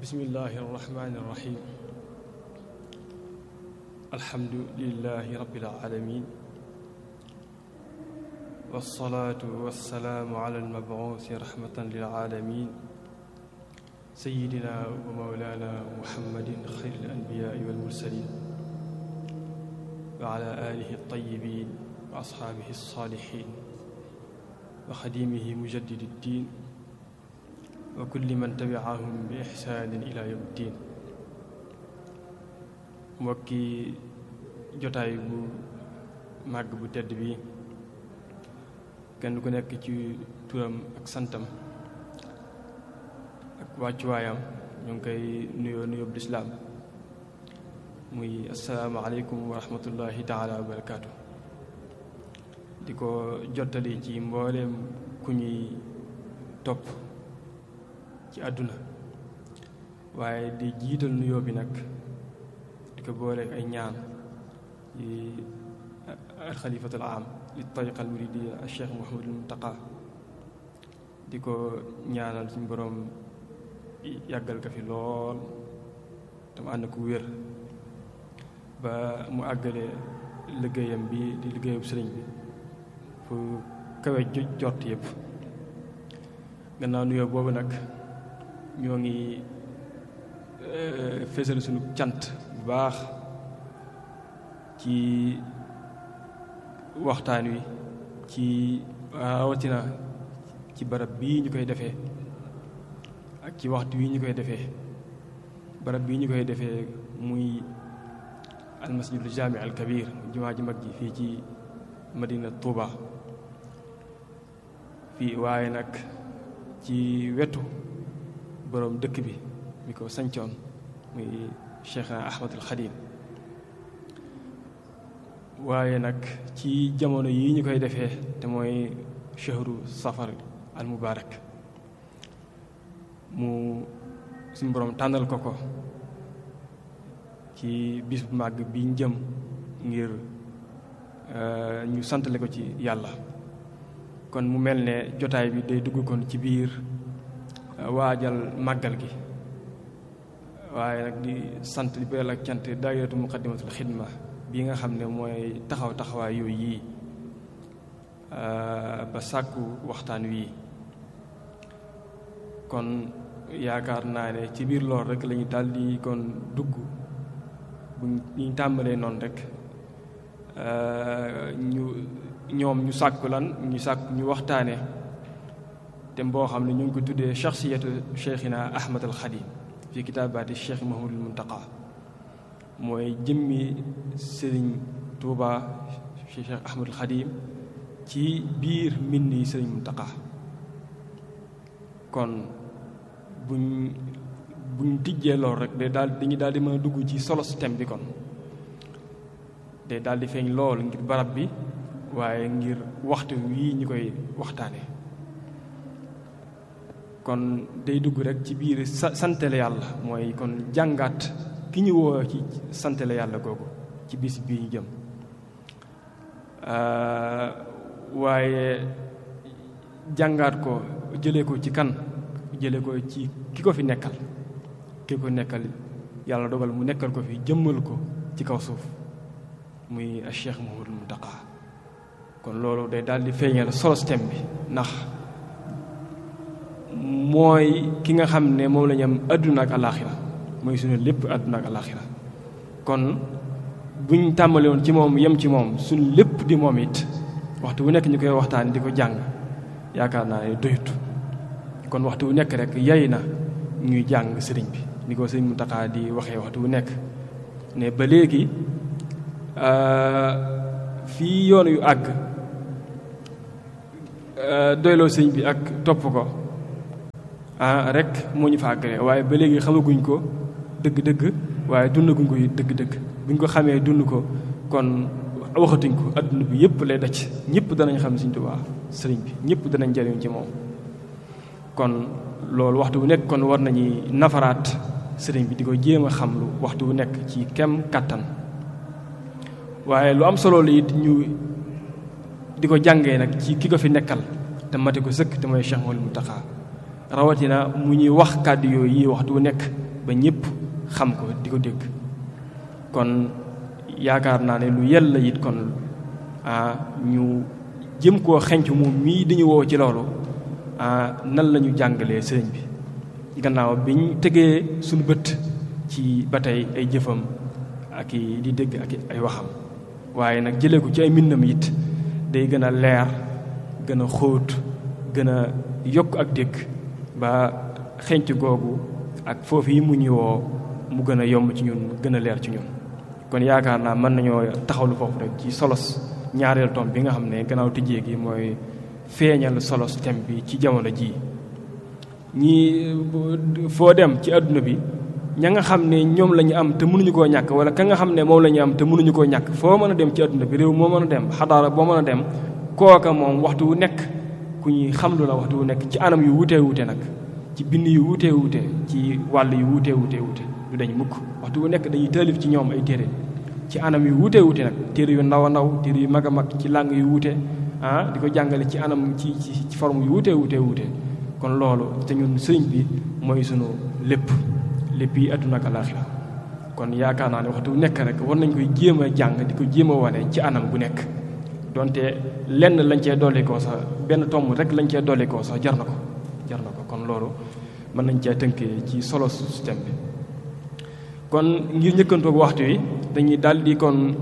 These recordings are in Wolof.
bismillahi irrahmani irrahim alhamdulilahi rabbil alamin walsalaatu walsalaamu ala almabuusi rahmatan lilaalamin sayidina wa mawlana muhammadin xayr alanbiyaai walmursalin wa ala alihi altayibin wa ashaabihi alsalihin wa xadimihi mujaddidi ddin wa kulli man tabiahum bi ixsaanin ila yawm ddin mbokki jotaay bu màgg bu tedd bi kenn ku nekk ci turam ak santam ak wàccuwaayam ñu ngi koy nuyoo nuyoo bu lislaam muy assalaamu aleykum wa rahmatullahi taala wa barakaatu di ko jottali ci mbooleem ku ñuy topp ci àdduna waaye di jiital nuyoo bi nag di ko booleek ay ñaan yi alxalifatul am li tariqa al muridiya al cheikh Mouhamadul Muntaqa di ko ñaanal suñu boroom yàggal ko fi lool tam ànd ko wér ba mu àggale liggéeyam bi di liggéeyam sëriñ bi fu kawe jot yëpp gannaaw nuyoo boobu nag ñoo ngi fésal suñu cant bu baax ci waxtaan wi ci rawatina ci barab bii ñu koy defee ak ci waxtu wi ñu koy defee barab bii ñu koy defee muy almasjidul jaami al kabir jumaa ji mag ji fii ci madina Touba fii waaye nag ci wetu boroom dëkk bi mi ko sancoon muy Cheikhna Ahmadul Xadim waaye nag ci jamono yi ñu koy defee te mooy chahru safar al mubarak mu suñu boroom tànnal ko ko ci bis bu màgg bi ñu jëm ngir ñu santale ko ci yàlla kon mu mel ne jotaay bi day dugg kon ci biir waajal màggal gi waaye nag di sant di beral ak cant daayiratu muqaddimatul xidma bi nga xam ne mooy taxaw taxawaay yooyu yii ba sàkku waxtaan wii kon yaakaar naa ne ci biir lool rek lañu daldi kon dugg bu ñu tàmbalee noonu rek ñu ñoom ñu sàkku lan ñu sàkku ñu waxtaane te boo xam ne ñu ngi ko tuddee shaxsiyatu cheikhina ahmad al xadim fi kitaabaati cheikh mahamadul muntaqa mooy jëmmi sëriñ tuuba cheikh ahmad al xadim ci biir mbind yi sëriñ muntaqa kon buñ buñ tijjee lool rek day daal dañuy daal di mën a dugg ci solo thème bi kon day daal di feeñ lool ngir barab bi waaye ngir waxtu wii ñu koy waxtaane kon day dugg rek ci biir sa santale yàlla mooy kon jàngaat ki ñu woo ci santale yàlla googu ci bis bii ñu jëm waaye jàngaat ko jëlee ko ci kan jëlee ko ci ki ko fi nekkal ki ko nekkal yàlla dogal mu nekkal ko fi jëmmal ko ci kaw suuf muy Cheikh Mouhamadul Muntaqa kon loolu day daal di feeñal solo thème bi ndax mooy ki nga xam ne moom la ñu am àdduna ak alaaxira mooy suñu lépp àdduna ak alaaxira kon buñ tàmbali woon ci moom yem ci moom suñu lépp di moom it waxtu wu nekk ñu koy waxtaan di ko jàng yaakaar naa ne doyut kon waxtu wu nekk rek yay na ñuy jàng sëriñ bi ni ko sëriñ Muntaxa di waxee waxtu wu nekk ne ba léegi fii yoon yu àgg doyloo sëñ bi ak topp ko ah rek moo ñu fa àggale waaye ba léegi xamaguñ ko dëgg-dëgg waaye dundaguñ ko dëgg-dëgg buñ ko xamee dund ko kon waxatuñ ko adduna bi yëpp lay daj ñëpp danañ xam Sëñ Tuubaa sëriñ bi ñëpp danañ jariñ ci moom kon loolu waxtu wu nekk kon war nañuy nafaraat sëriñ bi di ko jéem a xam lu waxtu wu nekk ci kem kàttan waaye lu am solo la it ñu di ko jàngee nag ci ki ko fi nekkal te mate ko sëkk te mooy Cheikh Mouhamadou Mountakha rawatina mu ñuy wax kàddu yooyu yi waxtu wu nekk ba ñëpp xam ko di ko dégg kon yaakaar naa ne lu yella it kon ah ñu jëm koo xenc moom mii dañu woo ci loolu ah nan la ñu jàngalee sëriñ bi gannaaw bi ñu tegee suñu bët ci ba tey ay jëfam ak i di dégg ak ay waxam waaye nag jëlee ko ci ay mbindam it day gën a leer gën a xóot gën a yokk ak dégg ba xenc googu ak foofu yi mu ñu woo mu gën a yomb ci ñun gën a leer ci ñun kon yaakaar naa mën nañoo taxawlu foofu rek ci solos ñaareel tom bi nga xam ne gannaaw tijjee gi mooy feeñal solos thème bi ci jamono jii ñi foo dem ci àdduna bi ña nga xam ne ñoom la ñu am te mënuñu koo ñàkk wala ka nga xam ne moom la ñu am te mënuñu koo ñàkk foo mën a dem ci àdduna bi réew moo mën a dem xadaara boo mën a dem kooka moom waxtu wu nekk ku ñuy xamlu la waxtu wu nekk ci anam yu wutee wute nag ci bind yu wutee wute ci wàll yu wutee wutee wute du dañ mukk waxtu wu nekk dañuy taalif ci ñoom ay téere ci anam yu wutee wute nag téere yu ndaw a ndaw téere yu mag a mag ci làng yu wute ah di ko jàngale ci anam ci ci forme yu wutee wutee wute kon loolu te ñun sëriñ bi mooy sunu lépp lépp yi àdduna ak alaaxira kon yaakaar naa ne waxtu wu nekk rek war nañ koy jéem a jàng di ko jéem a wane ci anam bu nekk donte lenn lañ cee dolli koo sax benn tomb rek lañ cee dolli koo sax jar na ko jar na ko kon loolu mën nañ cee tënkee ci solo système bi kon ngir njëkkantoog waxtu wi dañuy daldi kon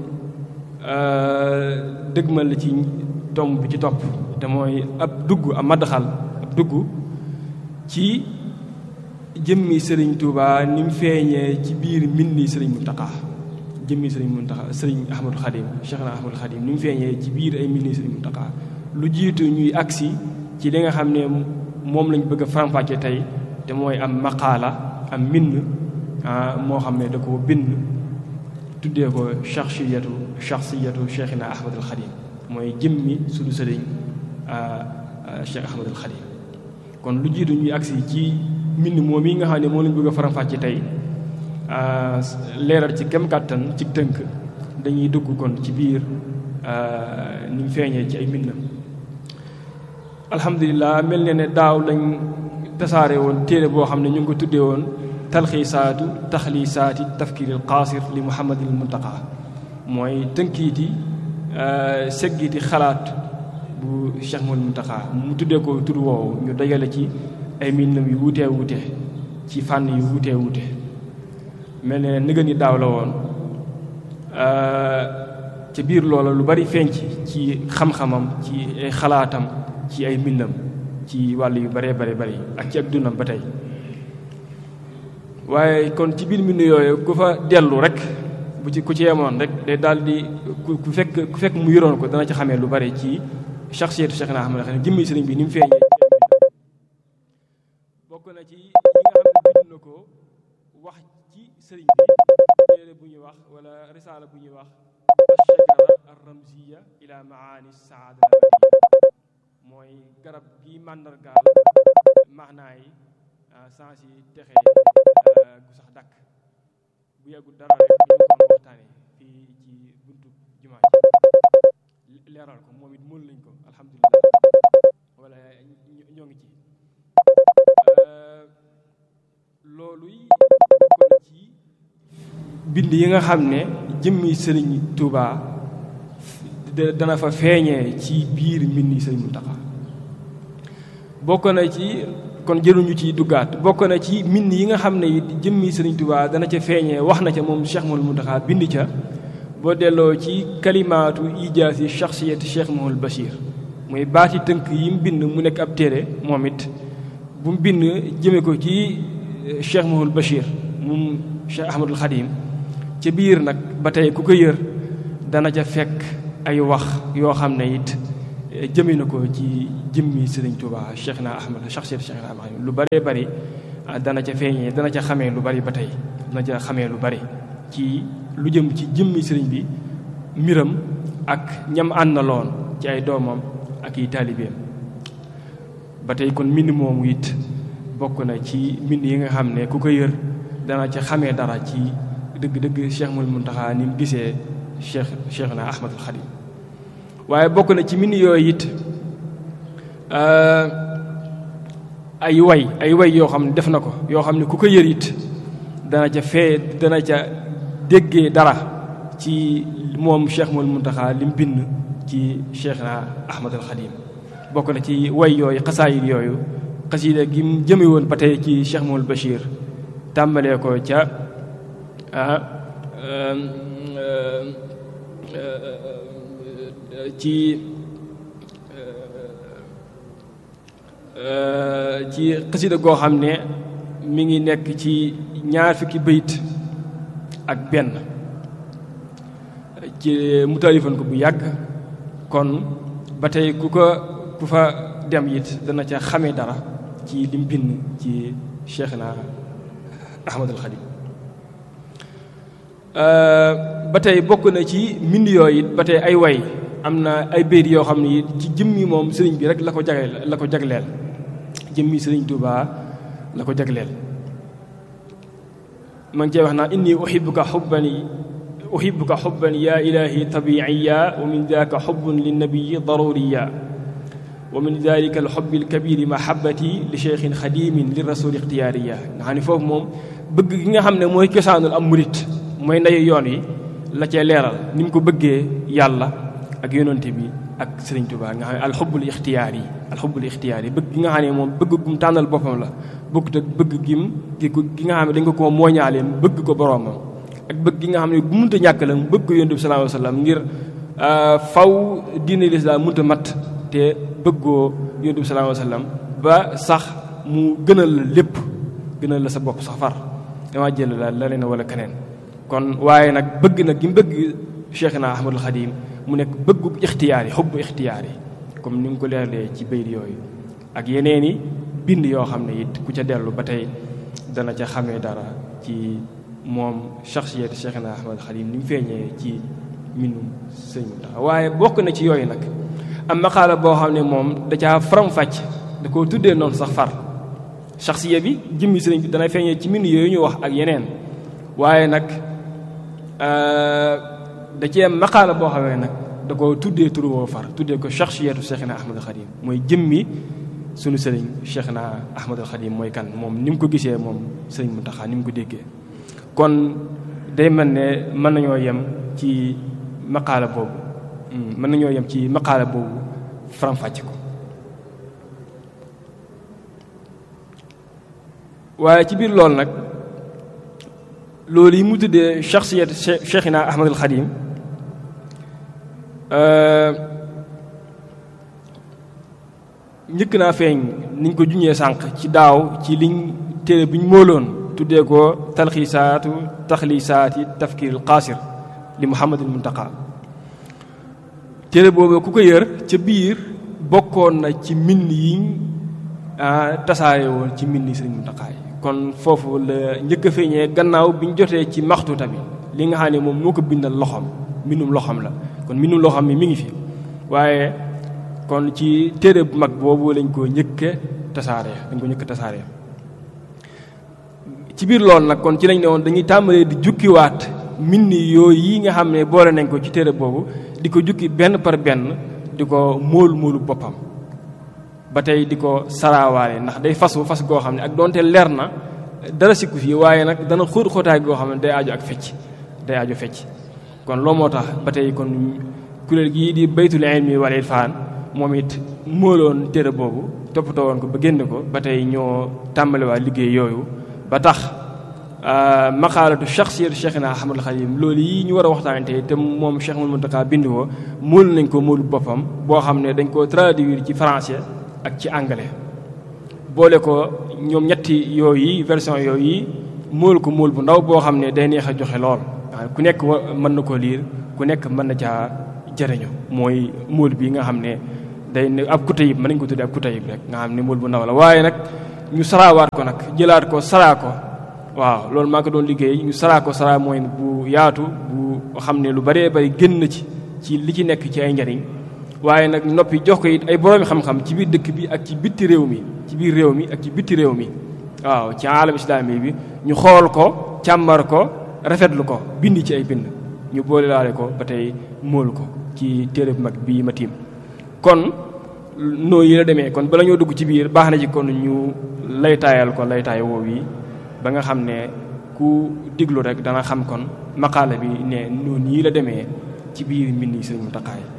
dëgmal ci tomb bi ci topp te mooy ab dugg ab maddaxal ab dugg ci jëmmi sëriñ Touba ni mu feeñee ci biir mbindi sëriñ Muntaxa jëmmi sëriñ Muntaxa sëriñ Ahmadul Xadim Cheikh na Ahmadul Xadim ni mu feeñee ci biir ay mbindi sëriñ Muntaxa lu jiitu ñuy agsi ci li nga xam ne moom lañ bëgg a faram-fàcce tey te mooy am maqaala am mbind moo xam ne da ko bind tuddee ko shaxsiyatu shaxsiyatu Cheikhina Ahmadul Xadim mooy jëmmi suñu sëriñ Cheikh Ahmadul Xadim kon lu jiitu ñuy agsi ci mbind moom yi nga xam ne moom lañ bëgg a faram-fàcce tey leeral ci kem kàttan ci tënk dañuy dugg kon ci biir ni mu feeñee ci ay mbindam alhamdulilah mel ne ne daaw lañ tasaare woon téere boo xam ne ñu ngi ko tuddee woon talxiisaatu taxliisaati tafkiiril qaasir li muhammadil muntaqa mooy tënkiiti seggiiti xalaat bu cheikh mul muntaqa mu tuddee ko tur woowu ñu dajale ci ay mbindam yu wutee wute ci fànn yu wutee wute mel ne nëgën yi daaw la woon ca biir loola lu bari feeñ ci ci xam-xamam ci ay xalaatam ci ay mbindam ci wàll yu baree bare bari ak ci ak dundam ba tey waaye kon ci biir mbind yooyu ku fa dellu rek bu ci ku ci yemoon rek day daal di ku fekk ku fekk mu yoroon ko dana ci xamee lu bari ci shaxsiyatu Cheikh na Ahmad xam ne jëmmi sëriñ bi ni mu feeñee bokk na ci yi nga xam ne bind na ko wax ci sëriñ bi téere bu ñuy wax wala risaala bu ñuy wax ashajara ar-ramziya ila maani saada mooy garab gi màndargaal maanaa yi sens yi texe gu sax dakk bu yàggul dara rek ñu ngi ko waxtaane fii ci buntu jumaa ji leeral ko moom it mën lañ ko alhamdulilah wala ñoo ngi ci loolu bokk na ci bind yi nga xam ne jëmmi sëriñ Touba dana fa feeñee ci biir mbindi sëriñ Muntaxa bokk na ci kon jëluñu ci duggaat bokk na ci mbind yi nga xam ne it jëmmi sëriñ Touba dana ca feeñee wax na ca moom Cheikh Mouhamadou Mountakha bind ca boo delloo ci kalimaatu ijaasi shaxsiyati Cheikh Mouhamadou Bachir muy baati tënk yi mu bind mu nekk ab téere moom it bu mu bind jëme ko ci Cheikh Mouhamadou Bachir moom Cheikh Ahmadul Xadim ca biir nag ba tey ku ko yër dana ca fekk ay wax yoo xam ne it jëme na ko ci jëmmi Sëriñ Tuuba Cheikh na Ahmad shaxsiyati Cheikh na Ahmad lu bëree bëri dana ca feeñee dana ca xamee lu bari ba tey dana ca xamee lu bari ci lu jëm ci jëmmi sëriñ bi mbiram ak ñam àndaloon ci ay doomam ak i taalibeem ba tey kon mbind moomu it bokk na ci mbind yi nga xam ne ku ko yër dana ca xamee dara ci dëgg-dëgg Cheikh Mul Muntaxa ni mu gisee Cheikh Cheikh na Ahmadul Xadim waaye bokk na ci mbind yooyu it ay way ay way yoo xam ne def na ko yoo xam ne ku ko yër it dana ca fee dana ca déggee dara ci moom Cheikh Mouhamadou Mountakha li mu bind ci Cheikhna Ahmad al Khadim bokk na ci way yooyu xasaayid yooyu xasida gi mu jëme woon ba tey ci Cheikh Mouhamadou Bachir tàmbalee ko ca ci ci xasida goo xam ne mi ngi nekk ci ñaar fukki bayit ak benn ci mu taalifan ko bu yàgg kon ba tey ku ko ku fa dem it dana ca xamee dara ci lim bind ci Cheikhna Ahmadul Xadim ba tey bokk na ci mbind yooyu it ba tey ay way am na ay bayit yoo xam ne it ci jëmmi moom sëriñ bi rek la ko jagleel la ko jagleel jëmmi sëriñ Tuubaa la ko jagleel ma ngi cee wax naa inni uhibbuka xubban uhibbuka xubban ya ilahi tabiiya wa min daaka xubbun linnabiyi daruriya wa min dalika alxubbi alkabiri mahabati li cheikhin xadimin li rasuli ixtiyaariya nga xam ne foofu moom bëgg gi nga xam ne mooy cosaanul am murit mooy ndeyu yoon wi la cee leeral ni mu ko bëggee yàlla ak yonante bi ak sëriñ Tuubaa nga xam ne alxubbul ixtiyaar yi alxubbul ixtiyaar yi bëgg gi nga xam ne moom bëgg gum tànnal boppam la bëgg te bëgg gim gi gi nga xam ne dañ ko koo mooñaaleem bëgg ko boroomam ak bëgg gi nga xam ne bu munta ñàkk la bëgg ko yonent bi sallallahu alayhi wasallam ngir faw diine lislaam munta mat te bëggoo yonent bi sallallahu alayhi wasallam ba sax mu gënal la lépp gënal la sa bopp sax far dama jël la la leen wala keneen kon waaye nag bëgg nag gi mu bëgg Cheikhna Ahmadul Xadim mu nekk bëggu ixtiyaar yi xubbu ixtiyaar yi comme ni nga ko leeralee ci bayit yooyu ak yeneeni bind yoo xam ne it ku ca dellu ba tey dana ca xamee dara ci moom shaxsiyat Cheikhna Ahmadul Xadim ni mu feeñee ci mbindum sëñ Muntaxa waaye bokk na ci yooyu nag am maqaala boo xam ne moom da caa faram-fàcc da koo tuddee noonu sax far shaxsiya bi jëmmi sëriñ bi dana feeñee ci mbind yooyu ñu wax ak yeneen waaye nag da cee maqaala boo xamee nag da ko tuddee turu woo far tuddee ko shaxsiyatu Cheikhna Ahmadul Xadim mooy jëmmi sunu sëriñ Cheikhna Ahmadul Xadim mooy kan moom ni mu ko gisee moom sëriñ Muntaxa ni mu ko déggee kon day mel ne mën nañoo yem ci maqaala boobu mën nañoo yem ci maqaala boobu faram-fàcce ko waaye ci biir loolu nag loolu yi mu tuddee shaxsiyat Cheikhna Ahmadul Xadim njëkk naa feeñ niñ ko juñee sànq ci daaw ci liñ téere bi ñu móoloon tuddee ko talxiisaatu taxliisaati tafkiiril qaasir li Muhammadul Muntaqa téere boobu ku ko yër ca biir bokkoon na ci mbind yiñ tasaare woon ci mbind Sëriñ Muntaqa yi kon foofu la njëkk a feeñee gannaaw bi ñu jotee ci maxtuuta bi li nga xam ne moom moo ko bindal loxoom mbindum loxoom la kon mbindum loxoom mi mi ngi fi waaye kon ci téere bu mag boobu lañ ko njëkke tasaare dañ ko njëkk tasaare ci biir loolu nag kon ci lañ ne woon dañuy tàmbalee di jukkiwaat mbind yooyu yi nga xam ne boole nañ ko ci téere boobu di ko jukki benn par benn di ko móol móolu boppam ba tey di ko saraawaale ndax day fasu fas goo xam ne ak doonte leer na dara sikku fii waaye nag dana xóot xóotaay goo xam ne day aju ak fecc day aju fecc kon loo moo tax ba tey kon kuréel gii di baytul ilmi wal irfaan moom it móoloon téere boobu toppatoo woon ko ba génn ko ba tey ñoo tàmbaliwaat liggéey yooyu ba tax maqaalatu shaxsiyatu Cheikhna Ahmadul Xadim loolu yi ñu war a waxtaane tey te moom Cheikh Mouhamadou Mountakha bind ko móol nañ ko móolu boppam boo xam ne dañ ko traduire ci français ak ci anglais boole ko ñoom ñetti yooyu version yooyu móol ko móol bu ndaw boo xam ne day neex a joxe lool ku nekk mën na koo liir ku nekk mën na caa jëriñu mooy móol bi nga xam ne day ne ab kutayib mën nañ ko tuddee ab kutayib rek nga xam ne móol bu ndaw la waaye nag ñu saraawaat ko nag jëlaat ko saraa ko waaw loolu maa ko doon liggéey ñu saraa ko saraa mooy bu yaatu bu xam ne lu bëree bëri génn ci ci li ci nekk ci ay njariñ waaye nag noppi jox ko it ay boroomi xam-xam ci biir dëkk bi ak ci bitti réew mi ci biir réew mi ak ci bitti réew mi waaw ci alam islami bi ñu xool ko càmmar ko rafetlu ko bind ci ay bind ñu boole laale ko ba tey móol ko ci téere bu mag bii ma tiim kon noo yi la demee kon bala ñoo dugg ci biir baax na ci kon ñu laytaayal ko laytaay woow yi ba nga xam ne ku diglu rek dana xam kon maqaala bi ne noonu yi la demee ci biir mbind Sëriñ Muntaxa yi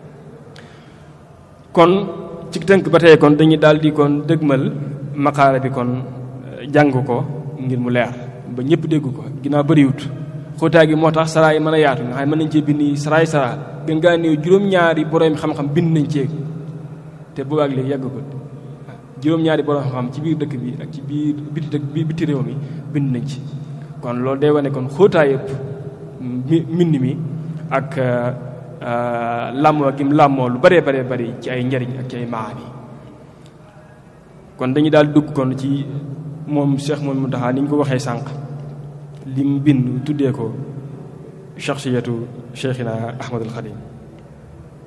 kon ci tënk ba tey kon dañuy daal di kon dëgmal maqaala bi kon jàng ko ngir mu leer ba ñëpp dégg ko ginnaaw bëriwut xóotaay gi moo tax saraa yi mën a yaatu nga xam ne mën nañ cee bind saraay saraa gën ngaa néew juróom-ñaari borom xam-xam bind nañ cee te boobaag léegi yàgg ko juróom-ñaari borom xam-xam ci biir dëkk bi ak ci biir biti dëkk bi biti réew mi bind nañ ci kon loolu day wane kon xóotaay yëpp mbind mi ak làmmoo gi mu làmmoo lu bëree bëree bëri ci ay njariñ ak ci ay maani kon dañuy daal dugg kon ci moom Cheikh Mouhamadou Mountakha ni ñu ko waxee sànq lim bind tuddee ko shaxsiyatu Cheikhina Ahmadul Xadim